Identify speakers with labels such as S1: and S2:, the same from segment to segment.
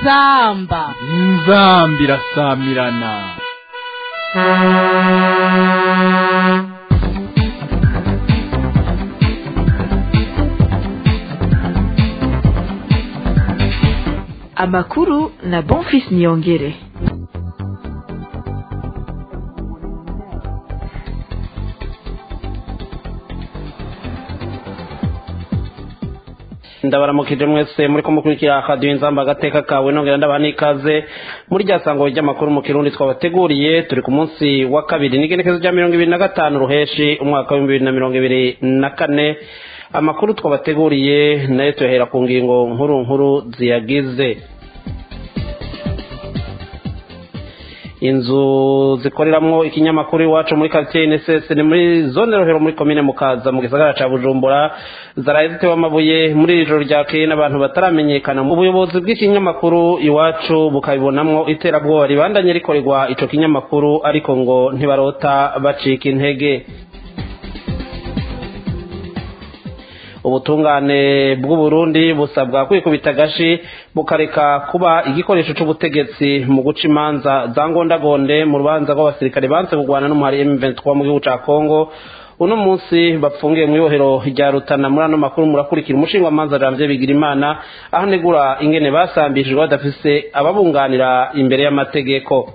S1: inzamba
S2: inzamba irasamirana
S3: amakuru na bonfis niyongere
S4: ndabaramukije mwese muri ko mukurikira radiyo inzamba agateka kawe nongera ndabaha n'ikaze muri rya sango ry'amakuru mu kirundi twabateguriye turi ku munsi wa kabiri n'igenekezo rya mirongo ibiri na gatanu ruheshi umwaka w'ibihumbi bibiri na mirongo ibiri na kane amakuru twabateguriye nayo tuyahera ku ngingo nkuru nkuru ziyagize inzu zikoreramwo ikinyamakuru iwacu muri quartier NSS ni muri zone rohero muri komine mukaza mu gisagara ca Bujumbura zaraye zitewe amabuye muri iri joro ryakeye n'abantu bataramenyekana mu buyobozi bw'ikinyamakuru iwacu bukabibonamwo iterabwoba ribandanye rikorerwa ico kinyamakuru ariko ngo ntibarota bacika intege ubutungane bw'uburundi busabwa kwikubita agashi bukareka kuba igikoresho c'ubutegetsi mu guca imanza za ngondagonde mu rubanza rw'abasirikare banze kurwana n'umuhari M23 mu gihugu ca Kongo uno munsi bapfungiye mu ibohero rya Rutana muri ano makuru murakurikira umushinga manza Janvier Bigirimana aho negura ingene basambishijwe badafise ababunganira imbere y'amategeko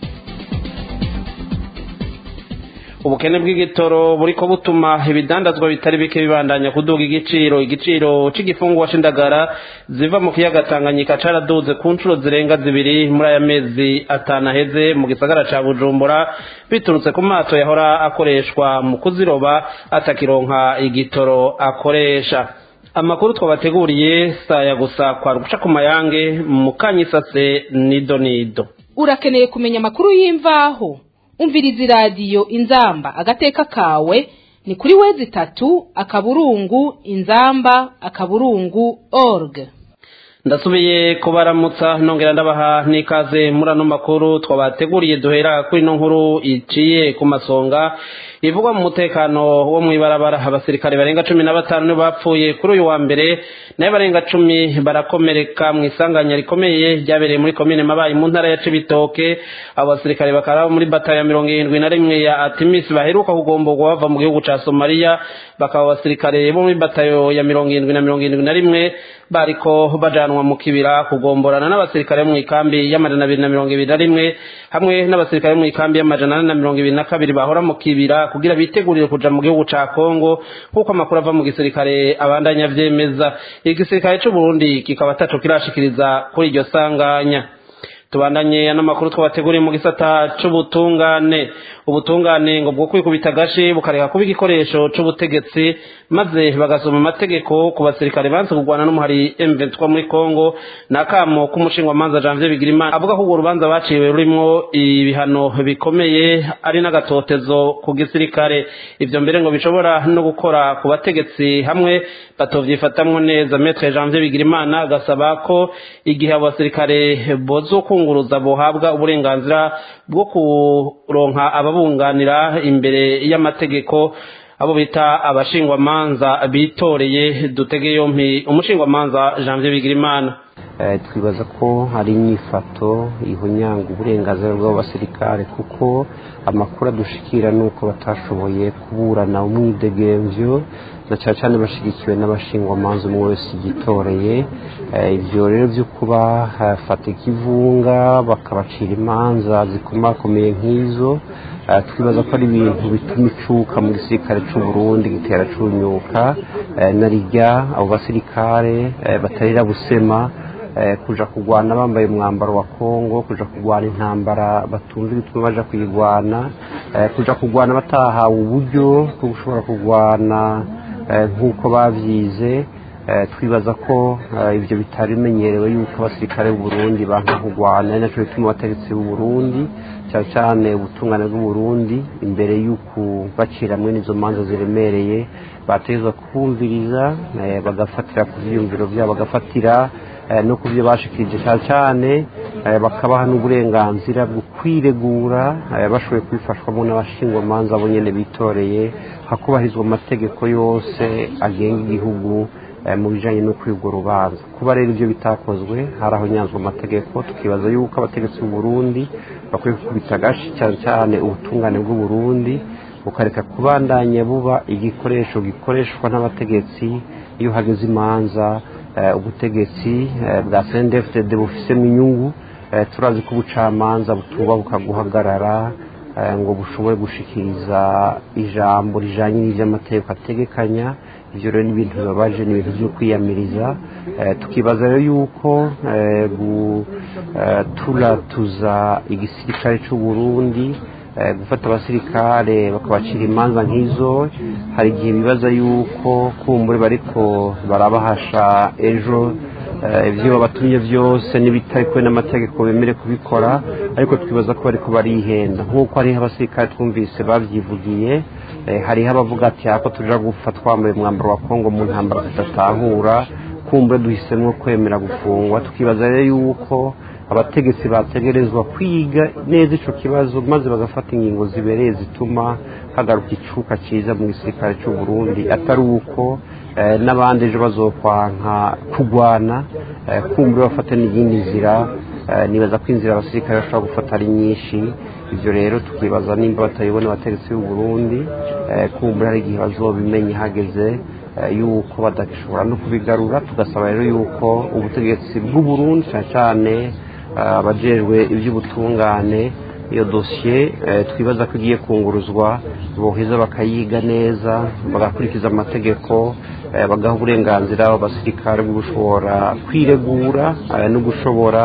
S4: ubukene bw'igitoro buriko butuma ibidandazwa bitari bike bibandanya kuduga igiciro igiciro c'igifungwa c'indagara ziva mu kiyaga Tanganyika caraduze ku nshuro zirenga zibiri muri aya mezi atanu aheze mu gisagara ca Bujumbura biturutse ku mato yahora akoreshwa mu kuziroba atakironka igitoro akoresha amakuru twabateguriye saya gusa kwa guca ku mayange mu kanyisase nido nido
S1: urakeneye kumenya amakuru y'imvaho umviriza iradiyo inzamba agateka kawe ni kuri wezi itatu akaburungu inzamba akaburungu org
S4: ndasubiye kubaramutsa nongera ndabaha n'ikaze muri ano makuru twabateguriye duhera kuri ino nkuru iciye ku masonga ivugwa mu mutekano wo mu ibarabara abasirikare barenga cumi na batanu nibo bapfuye kuri uyu wa mbere nayo barenga cumi barakomereka mu isanganya rikomeye ryabereye muri komine mabayi mu ntara ya cibitoke abo basirikare bakaba muri batayo ya mirongo irindwi na rimwe ya atimisi baheruka kugomborwa bava mu gihugu ca somaliya bakaba abasirikare bo muri batayo ya mirongo irindwi na mirongo irindwi na rimwe bariko bajanwa mu kibira kugomborana n'abasirikare mu ikambi y'amajana abiri na mirongo ibiri na rimwe hamwe n'abasirikare mu ikambi y'amajana ane na mirongo ibiri na kabiri bahora mu kibira kugira bitegurire kuja mu gihugu ca Kongo nk'uko amakuru ava mu gisirikare abandanya vyemeza igisirikare c'u Burundi kikaba ataco kirashikiriza kuri iryo sanganya tubandanye n'amakuru twabateguriye mu gisata c'ubutungane ubutungane ngo bwo kwikubita agashi bukareka kuba igikoresho c'ubutegetsi maze bagasoma amategeko ku basirikare banse kurwana n'umuhari M23 muri Kongo nakamo k'umushinga manza Janvier Bigirimana avuga ko urwo rubanza baciwe rurimo ibihano bikomeye ari n'agatotezo ku gisirikare ivyo mbere ngo bishobora no gukora ku bategetsi hamwe batovyifatamwo neza Maître Janvier Bigirimana agasaba ko igihe abo basirikare bozokunguruza bohabwa uburenganzira bwo kuronka ababunganira imbere y'amategeko abo bita abashingwamanza bitoreye dutege yompi umushingwamanza Janvier Bigirimana
S5: twibaza ko hari inyifato ihonyanga uburenganzira bw'abasirikare kuko amakuru adushikira ni uko batashoboye kuburana umwidegemvyo na cyane cyane bashyigikiwe n'abashingwamanza umwe wese yitoreye ibyo rero byo kuba hafata ikivunga bakabacira imanza zikomakomeye nk'izo twibaza ko ari ibintu bituma icuka mu gisirikare cy'u Burundi gitera cunyuka na rijya abo basirikare batarira busema kuja kurwana bambaye umwambaro wa Kongo kuja kurwana intambara batunze bituma baja kuyirwana kuja kurwana batahawe uburyo bwo gushobora kurwana nk'uko babyize twibaza ko ibyo bitari bimenyerewe yuko abasirikare b'u Burundi banka kurwana ari nacyo bituma abategetsi b'u Burundi cyane cyane ubutungane bw'u Burundi imbere y'uko bacira hamwe n'izo manza ziremereye bategezwa kumviriza bagafatira ku byiyumviro byabo bagafatira no ku byo bashikirije cyane cyane bakabaha n'uburenganzira bwo kwiregura bashoboye kubifashwamo n'abashingwamanza bo nyine bitoreye hakubahirizwa amategeko yose agenga igihugu mu bijyanye no kwiga urubanza kuba rero ibyo bitakozwe hari aho nyanzwe amategeko tukibaza yuko abategetsi b'u Burundi bakwiye gukubita agashi cyane cyane ubutungane bw'u Burundi bukareka kubandanya buba igikoresho gikoreshwa n'abategetsi iyo hageze imanza ubutegetsi bwa CNDD-FDD bufisemo inyungu turazi ko ubucamanza butubabuka guhagarara ngo bushobore gushikiriza ijambo rijyanye n'iby'amategeko ategekanya ibyo rero ni ibintu bibabaje ni ibintu byo kwiyamiriza tukibaza rero yuko turatuza igisirikare cy'u Burundi gufata abasirikare bakabacira imanza nk'izo hari igihe bibaza yuko kumbure bariko barabahasha ejo ibyo babatumye byose n'ibitari kumwe n'amategeko bemere kubikora ariko twibaza ko bariko barihenda nk'uko hariho abasirikare twumvise babyivugiye hariho abavuga ati ako tuja gupfa twambaye umwambaro wa kongo mu ntambara tudatahura kumbure duhisemo kwemera gufungwa tukibaza rero yuko abategetsi bategerezwa kwiga neza icyo kibazo maze bagafata ingingo zibereye zituma hagaruka icuka cyiza mu gisirikare cy'u Burundi atari uko n'abandi ejo bazokwanka kurwana kumbura bafata n'iyindi nzira nibaza ko inzira abasirikare bashobora gufata ari nyinshi ibyo rero tukibaza nimba batayibona abategetsi b'u Burundi kumbura hari igihe bazobimenya hageze yuko badashobora no kubigarura tugasaba rero yuko ubutegetsi bw'u Burundi cyane cyane abajejwe iby'ubutungane iyo dosiye twibaza ko igiye kunguruzwa boheza bakayiga neza bagakurikiza amategeko bagaha uburenganzira abasirikare bwo gushobora kwiregura no gushobora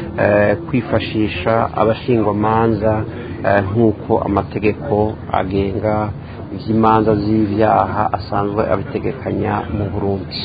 S5: kwifashisha abashingwamanza nk'uko amategeko agenga iby'imanza z'ibyaha asanzwe abitegekanya mu burundi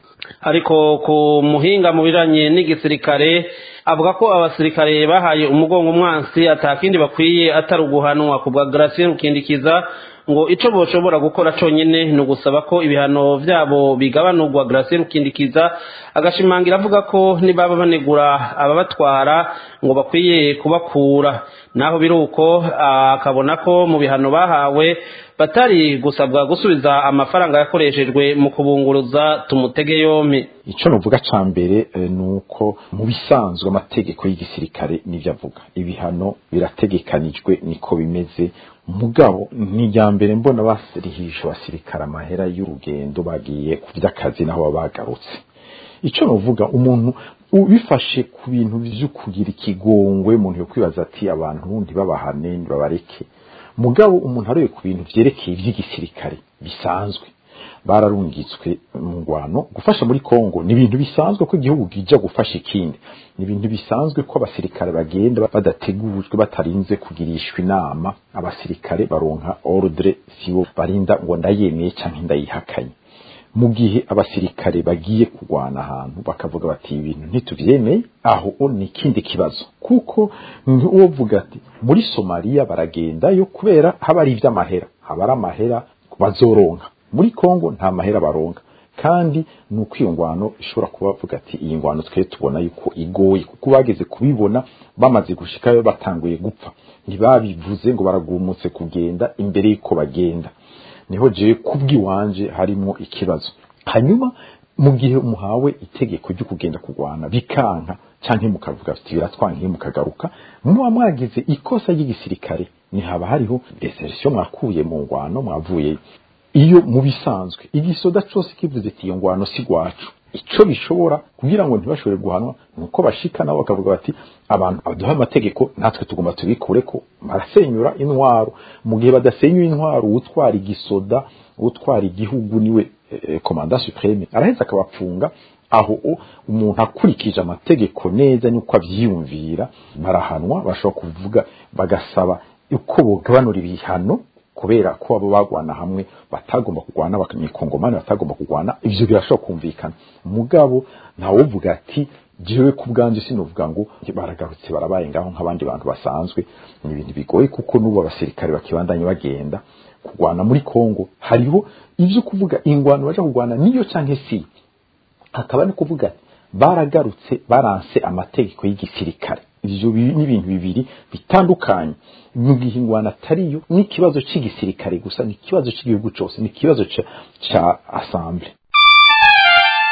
S4: ariko ku muhinga mu bijanye n'igisirikare avuga ko abasirikare bahaye umugongo umwansi atakindi bakwiye atari uguhanwa ku bwa Gratien Rukindikiza ngo ico boshobora gukora conyene ni ugusaba ko ibihano vyabo bigabanurwa Gratien Rukindikiza agashimangira avuga ko nibaba banegura ababatwara ngo bakwiye kubakura naho biruko akabona ko mu bihano bahawe batari gusabwa gusubiza amafaranga yakoreshejwe mu kubunguruza tumutege yompi
S6: icyo nuvuga cya mbere ni uko mu bisanzwe amategeko y'igisirikare n'ibyo avuga ibihano birategekanijwe niko bimeze mugabo ni irya mbere mbona basirihisha abasirikare amahera y'urugendo bagiye ku by'akazi naho baba bagarutse icyo nuvuga umuntu ubifashe ku bintu byo kugira ikigongwe umuntu yo kwibaza ati abantu ntibabahane ntibabareke mugabo umuntu aroye ku bintu vyerekeye ivy'igisirikare bisanzwe bararungitswe mu ngwano gufasha muri Kongo ni ibintu bisanzwe ko igihugu gija gufasha ikindi ni ibintu bisanzwe ko abasirikare bagenda badategujwe batarinze kugirishwa inama abasirikare baronka ordre sibo barinda ngo ndayemeye canke ndayihakanye mu gihe abasirikare bagiye kurwana ahantu bakavuga bati ibintu ntituvyemeye aho ni ikindi kibazo kuko uwovuga ati muri Somalia baragendayo kubera haba ari ivy'amahera haba ari amahera bazoronka muri Kongo nta mahera baronka kandi ni uko iyo ngwano ishobora kubavuga ati iyi ngwano twe tubona yuko igoye kuko bageze kubibona bamaze gushikayo batanguye gupfa ntibabivuze ngo baragumutse kugenda imbere y'uko bagenda niho jewe kubw'iwanje harimo ikibazo hanyuma mu gihe muhawe itegeko ryo kugenda kurwana bikanka canke mukavuga ati biratwankiye mukagaruka muba mwagize ikosa ry'igisirikare ntihaba hariho desertion mwakuye mu ngwano mwavuyeyo iyo mu bisanzwe igisoda cose kivuze ati iyo ngwano si gwacu ico bishobora kugira ngo ntibashobore guhanwa nuko bashika nabo bakavuga bati abantu baduha amategeko natwe tugomba tubikureko barasenyura intwaro mu gihe badasenyura intwaro utwara igisoda utwara igihugu niwe eh, komanda supreme araheza akabapfunga aho umuntu akurikije amategeko neza nuko avyiyumvira barahanwa bashobora kuvuga bagasaba uko bogabanura ibihano kubera ko abo bagwana hamwe batagomba kugwana bakanyikongomani batagomba kugwana ivyo birashobora kumvikana mugabo ntawovuga ati jewe ku bwanje sinovuga ngo baragarutse barabaye ngaho nk'abandi bantu basanzwe ni ibintu bigoye kuko n'ubu abasirikare bakibandanye bagenda kugwana muri Kongo hariho ivyo kuvuga ingwano baje kugwana niyo canke si hakaba no kuvuga ati baragarutse baranse amategeko y'igisirikare ivyo ni ibintu bibiri bitandukanye mu gihe ingwano atariyo n'ikibazo c'igisirikare gusa ni ikibazo c'igihugu cose ni ikibazo ca, ca assemble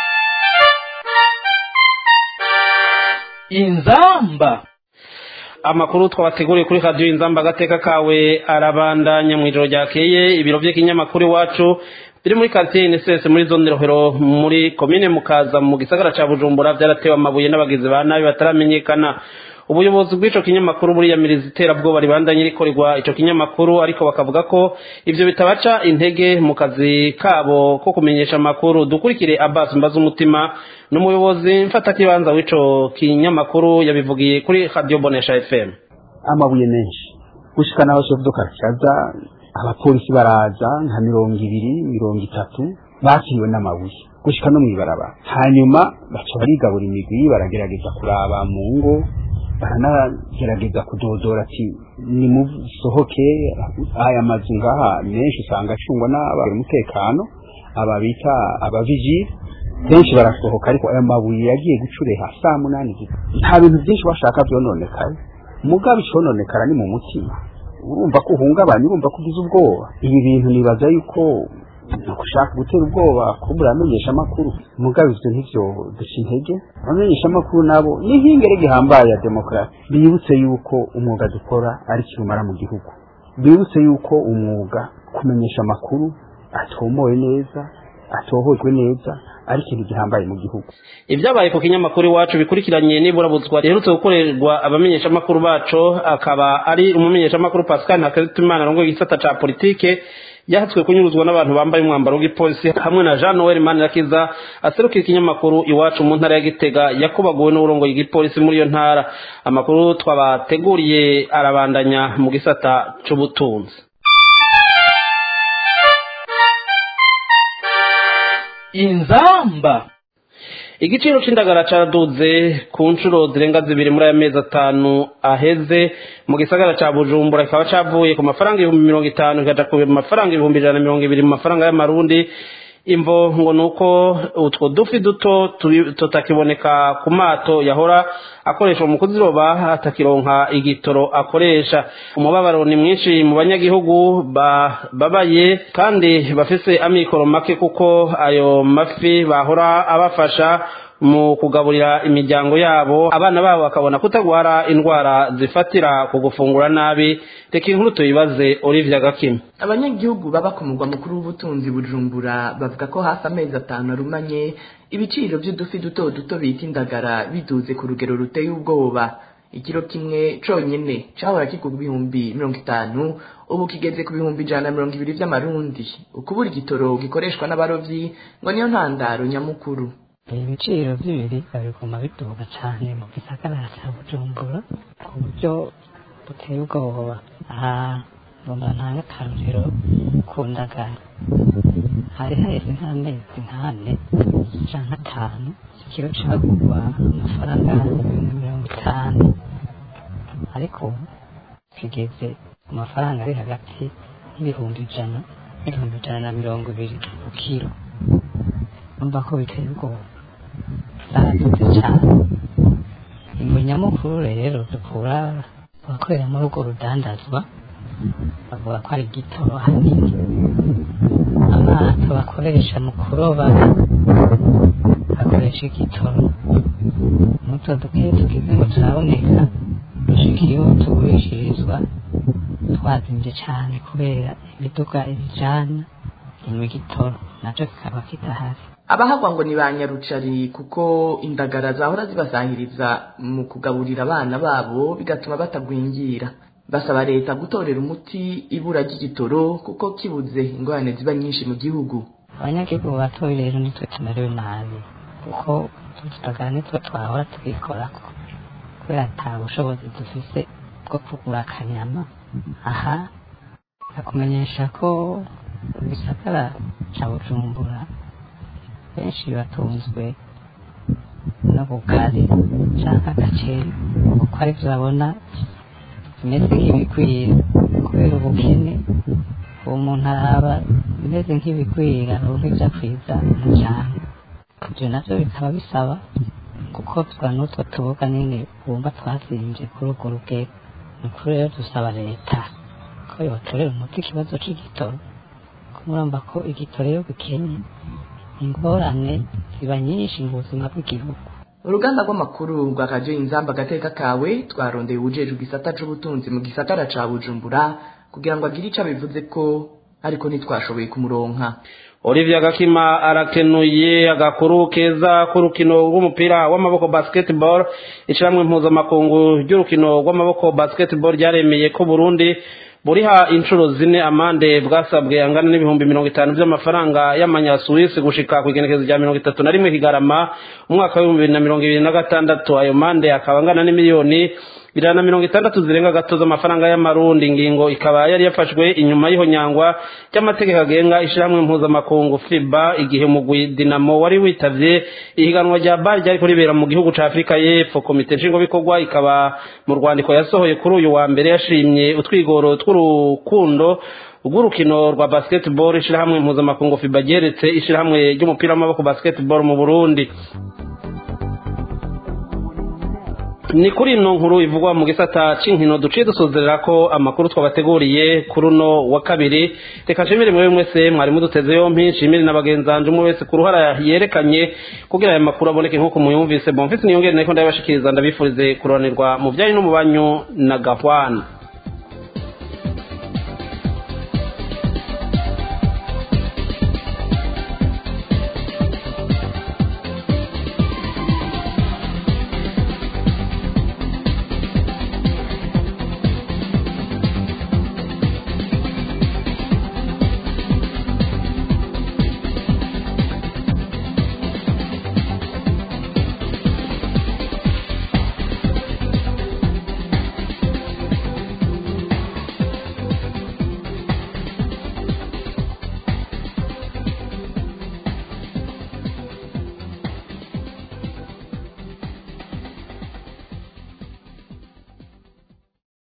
S2: inzamba
S4: amakuru twabateguriye kuri radiyo inzamba agateka kawe arabandanya mu ijoro ryakeye ibiro by'ikinyamakuru iwacu biri muri karitsiye inisesi muri zone rohero muri komine mukaza mu gisagara cya bujumbura byaratewe amabuye n'abagizi ba nabi bataramenyekana ubuyobozi bw'ico kinyamakuru buriyamiriza iterabwoba ribandanye rikorerwa ico kinyamakuru ariko bakavuga ko ivyo bitabaca intege mu kazi kabo ko kumenyesha amakuru dukurikire Abbas mbaza umutima n'umuyobozi mfatakibanza w'ico kinyamakuru yabivugiye kuri Radio Bonesha FM
S7: amabuye menshi gushika naho chef de quartier abapolisi baraza nka mirongo ibiri mirongo itatu bakiriwe n'amabuye gushika no mw'ibarabara hanyuma baca barigabura imigwi baragerageza kuraba mu ngo baranagerageza kudodora ati nimusohoke aya mazu ngaha menshi usanga acungwa n'abari umutekano aba bita abavijiri benshi barasohoka ariko aya mabuye yagiye gucureha saa munani nta bintu byinshi bashaka byononekaye mugabe icononekara ni mu mutima urumva ko uhungabanya urumva ko ugize ubwoba ibi bintu nibaza yuko gushaka gutera ubwoba kubura amenyesha amakuru mugabe ivyo ntivyo duca intege abamenyesha amakuru nabo n'ihingere gihambaye ya demokarasi bibutse yuko umwuga dukora ari kirumara mu gihugu bibutse yuko umwuga kumenyesha amakuru atomowe neza atohojwe neza ari ikintu gihambaye mu gihugu
S4: ibyabaye ku kinyamakuru iwacu bikurikiranye n'iburabuzwa riherutse gukorerwa abamenyeshamakuru bacu akaba ari umumenyeshamakuru pascal ntakarutimana arongoye igisata ca politike yahatswe kunyuruzwa n'abantu bambaye umwambaro w'igipolisi hamwe na jean noel manirakiza aserukira ikinyamakuru iwacu mu ntara ya gitega yakubaguwe n'uburongoye igipolisi muri iyo ntara amakuru twabateguriye arabandanya mu gisata c'ubutunzi
S2: inzamba
S4: igiciro c'indagara caraduze ku nshuro zirenga zibiri muri aya mezi atanu aheze mu gisagara ca bujumbura kikaba cavuye ku mafaranga ibihumbi mirongo itanu kikaja ku mafaranga ibihumbi ijana na mirongo ibiri mu mafaranga y'amarundi imvo ngo ni uko utwo dufi duto tutakiboneka ku mato yahora akoreshwa mu kuziroba atakironka igitoro akoresha umubabaro ni mwinshi mu banyagihugu babaye kandi bafise amikoro make kuko ayo mafi bahora abafasha mu kugaburira imiryango yabo abana babo bakabona kutagwara indwara zifatira ku gufungura nabi reka inkuru tuyibaze Olivia Gakima
S3: abanyagihugu baba ku mugwa mukuru w'ubutunzi bujumbura bavuga ko hafi amezi atanu arumanye ibiciro by'udufi duto duto bita indagara biduze ku rugero ruteye ubwoba ikiro kimwe conyene cahora kigurwa ibihumbi mirongo itanu ubu kigeze ku bihumbi ijana na mirongo ibiri vy'amarundi ukubura igitoro gikoreshwa n'abarovyi ngo niyo ntandaro nyamukuru
S8: ibiciro by'ibiribwa biguma biduga cyane mu gisagara cya bujumbura ku buryo buteye ubwoba aha ngomba ntange akarugero ku ndagara hari haheze nk'amezi nk'ane cyangwa atanu ikiro cagurwa amafaranga ibihumbi mirongo itanu ariko ubu kigeze ku mafaranga ari hagati y'ibihumbi ijana n'ibihumbi ijana na mirongo ibiri ku kiro numva ko biteye ubwoba zaradutse cyane ingo nyamukuru rero dukura abakorera muri urwo rudandazwa bavuga ko ari igitoro hanini amato bakoresha mu kuroba bakoresha igitoro muto duke tugize ngo turaboneka dushika iyo tugurishirizwa twazimbye cyane kubera imiduga ibijana inyuma igitoro nacyo kikaba kitahari
S3: abahagwa ngo ni ba nyarucari kuko indagara zahora zibasahiriza mu kugaburira abana babo bigatuma batagwingira basaba leta gutorera umuti ibura ry'igitoro kuko kibuze ingorane ziba nyinshi mu gihugu
S8: abanyagihugu batoye rero nitwe tumerewe nabi kuko tutagana nitwe twahora tubikorako kubera ata bushobozi dufise bwo kugura akanyama aha akumenyesha ko gisagara ca bujumbura benshi batunzwe n'ubugari canke agaceri kuko arivyo babona bimeze nk'ibikwira kubera ubukene uwo muntu araba bimeze nk'ibikwira aronka ivyo akwiza umuryango ivyo navyo bikaba bisaba gukozwa n'utwo tuboga nyene bumva twazimvye kuri urwo rugero ni ukuri rero dusaba leta ko yotorera umuti ikibazo c'igitoro kumuramba ko igitoro iyo gikenye ingorane ziba nyinshi mu buzima bw'igihugu
S3: uruganda rw'amakuru rwa radiyo inzamba agateka kawe twarondeye ubujejwe igisata c'ubutunzi mu gisagara ca bujumbura kugira ngo agire ico abivuze ko ariko ntitwashoboye kumuronka
S4: Olivia Gakima arakenuye agakuru keza k'urukino rw'umupira w'amaboko basketball ishiramwe mpuzamakungu ry'urukino rw'amaboko basketball ryaremeye ko Burundi buriha inshuro zine amande bwasabwe angana n'ibihumbi mirongo itanu by'amafaranga y'amanyasuwisi gushika ku igenekezo rya mirongo itatu na rimwe kigarama umwaka w'ibihumbi bibiri na mirongo ibiri na gatandatu ayo mande akaba angana n'imiliyoni ijana na mirongo itandatu zirenga gato z'amafaranga y'amarundi ingingo ikaba yari yafashwe inyuma y'ihonyangwa ry'amategeko agenga ishyirahamwe mpuzamakungu fiba igihe umugwi dinamo wari witavye ihiganwa rya bari ryariko ribera mu gihugu ca afurika y'epfo komite nshingwabikorwa ikaba mu rwandiko yasohoye kuri uyu wa mbere yashimye utwigoro tw'urukundo rw'urukino rwa basketball ishyirahamwe mpuzamakungu fiba ryeretse ishyirahamwe ry'umupira w'amaboko basketball mu burundi ni kuri ino nkuru ivugwa mu gisata c'inkino duciye dusozerera ko amakuru twabateguriye kuri uno wa kabiri reka nshimire mwewe mwese mwari muduteze yompi nshimire na bagenzanje umwe wese ku ruhara yerekanye kugira aya makuru aboneke nk'uko muyumvise bomfise niyongere nariko ndabibashikiriza ndabifurize kuroranirwa mu byanyu no mu banyu na gahwana